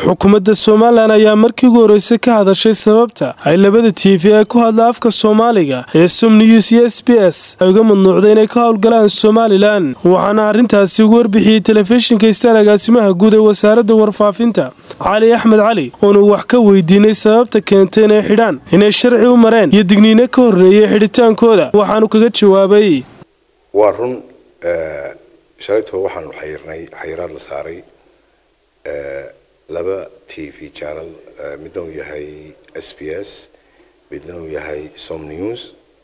xukuumadda somalilan ayaa markii ugu horreysay ka hadashay sababta ay labada t v ee ku hadla afka soomaaliga ee som news iyo s b s ay uga mamnuucday inay ka howlgalaan somalilan waxaana arrintaasi ugu warbixiyey telefishinka istaan agaasimaha guud ee wasaaradda warfaafinta cali axmed cali oonu wax ka weydiinay sababta keentay inay xidhaan inay sharci u mareen iyo digniino ka horreeyay xidhitaankooda waxaanu kaga jawaabay waa run shalaytoo waxaanu xayirnay xayiraad la saaray laba t v channel midna uu yahay s b s midna uu yahay som news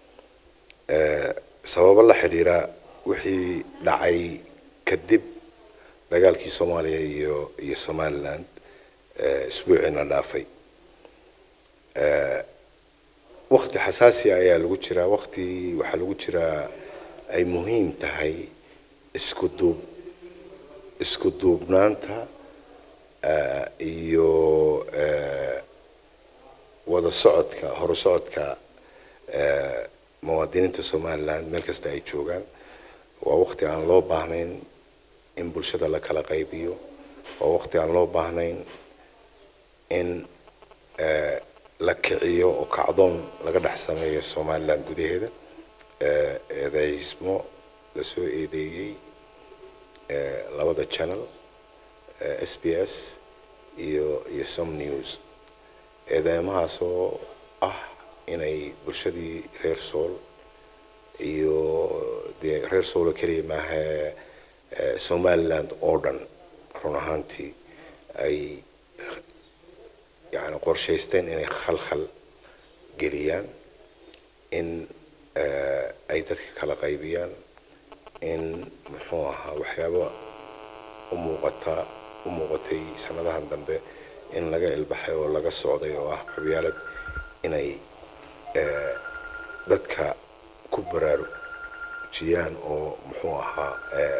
sababo la xidhiira wixii dhacay kadib dagaalkii soomaaliya iyo iyo somaliland isbuuciina dhaafay wakti xasaasiya ayaa lagu jiraa wakti waxaa lagu jiraa ay muhiim tahay isku duub isku duubnaanta iyo wada socodka horu socodka muwaadiniinta somaliland meel kasta ay joogaan waa wakti aan loo baahnayn in bulshada la kala qaybiyo waa wakti aan loo baahnayn in la kiciyo oo kacdoon laga dhex sameeyo somaliland gudaheeda eedaysmo lasoo eedeeyey labada channel s b s iyo iyo som news eedeymahaasoo ah inay bulshadii reer sool iyo dee reer soolo keliya maaha somaliland oo dhan run ahaantii ay yani qorshaysteen inay khalkhal geliyaan in ay dadka kala qaybiyaan in muxuu ahaa waxyaaba u muuqata u muuqatay sanadahan dambe in laga ilbaxay oo laga socday oo ah qabyaalad inay dadka ku baraarujiyaan oo muxuu ahaa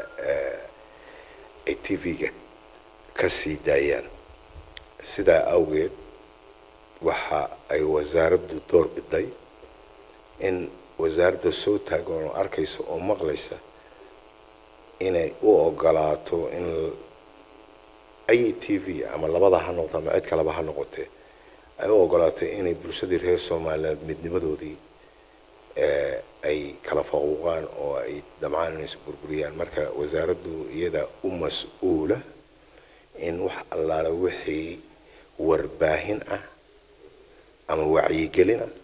ay t v-ga ka sii daayaan sidaa awgeed waxa ay wasaaraddu door biday in wasaaradda soo taagan oo arkaysa oo maqlaysa inay u ogolaato in ay t v ama labada ha noqoto ama cid kaleba ha noqotee ay u ogolaato inay bulshadii reer somaliland midnimadoodii ay kala faquuqaan oo ay damcaan inay isu burburiyaan marka wasaaraddu iyada u mas-uula in wax allaala wixii warbaahin ah ama wacyigelin ah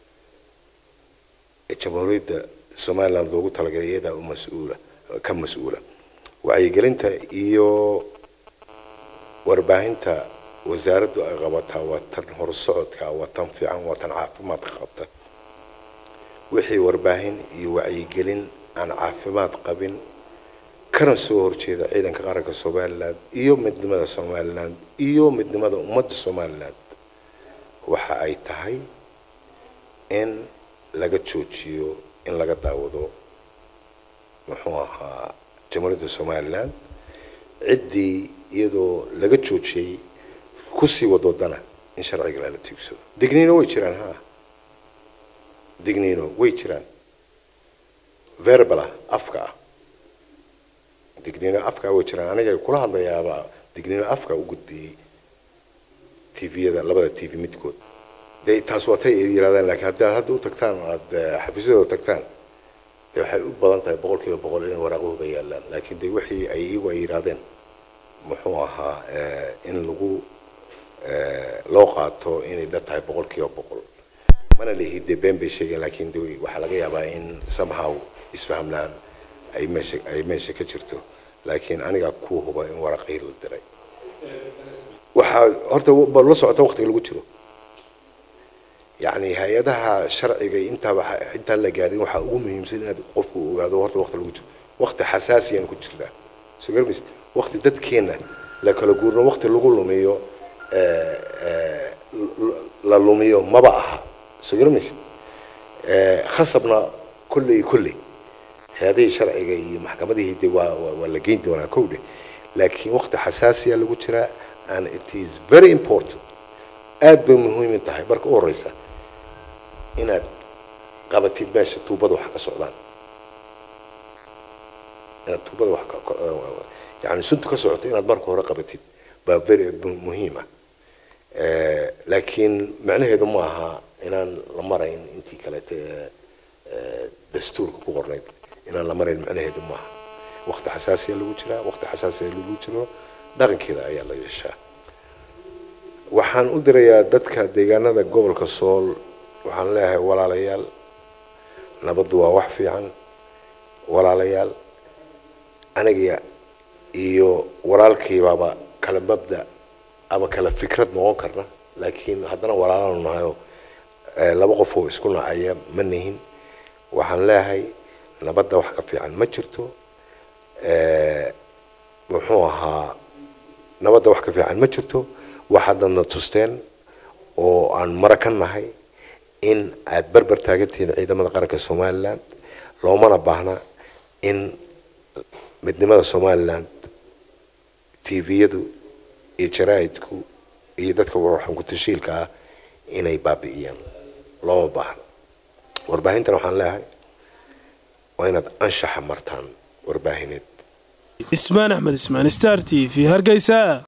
ee jamhuuriyadda somaliland loogu talagalay iyadaa u mas-uula ka mas-uula wacyigelinta iyo warbaahinta wasaaraddu ay qabataa waa tan horsocodka waa tan fiican waa tan caafimaadka qabta wixii warbaahin iyo wacyigelin aan caafimaad qabin kana soo horjeeda ciidanka qaranka somaliland iyo midnimada somaliland iyo midnimada ummadda somaliland waxa ay tahay in laga joojiyo in laga daawado muxuu ahaa jamhuuriyadda somaliland ciddii iyadoo laga joojiyey kusii wadoodana in sharciga lala tiigsado digniino way jiraan ha digniino way jiraan verbala afka ah digniino afka way jiraan aniga kula hadlayaaba digniino afka u gudbiyey tviyada labada t v midkood de taas waa tay yirahdaan lakiin haddii aad hadda u tagtaan aada xafiisyadooda tagtaan de waxay u badan tahay boqol kiiba boqol inay waraaqahuba yaalaan laakiin de wixii ay iyagu ay yidhahdeen muxuu ahaa in lagu loo qaato inay dhan tahay boqol kiiba boqol mana lihi dee been bay sheegeen laakiin de waxaa laga yaabaa in somehow isfahmlaan ay meesha ay meesha ka jirto laakiin anigaa ku huba in waraqihii la diray waxaa horta la socota waqtiga lagu jiro yani hay-adaha sharciga intaaba intaan la gaarin waxaa ugu muhiimsan inaad qofku ogaado horta waqti lagu jiro waqti xasaasiyaan ku jirnaa soo garmis waqti dadkeena la kala guurno waqti lagu lumiyo la lumiyo maba aha soo garmis khasabna kulley kulley hay-adihii sharciga iyo maxkamadihii de waa waa la geyn doonaa kowdhe laakiin waqti xasaasiya lagu jiraa and it is very important aad bay muhiim tahay marka u horeysa inaad qabatid meesha tuubada wax ka socdaan inaad tuubada wax yani suntu ka socoto inaad marka hore qabatid baa very muhiim ah laakiin macnaheedu ma aha inaan la marayn intii kaleete dastuurka ku qornayd inaan la marayn macnaheedu maaha waqti xasaasiya lagu jiraa waqti xasaasiya lagu jiro dhaqankeeda ayaa la yeeshaa waxaan u dirayaa dadka deegaanada gobolka sool waxaan leeyahay walaalayaal nabaddu waa wax fiican walaalayaal aniga iyo walaalkaybaaba kala mabda ama kala fikrad noqon karna laakiin haddana walaalanu nahayo laba qof oo isku nacaya ma nihin waxaan leeyahay nabadda wax ka fiican ma jirto muxuu ahaa nabadda wax ka fiican ma jirto waxaadadna tusteen oo aan mara ka nahay in aad berber taagantihiin ciidamada qaranka somaliland loomana baahna in midnimada somaliland tviyadu iyo jaraa'idku iyo dadka waxaan ku tashiilka ah inay baabi'iyaan looma baahna warbaahintan waxaan leeyahay waa inaad anshaxa martaan warbaahineed ismaan axmed ismaan star t v hargeysa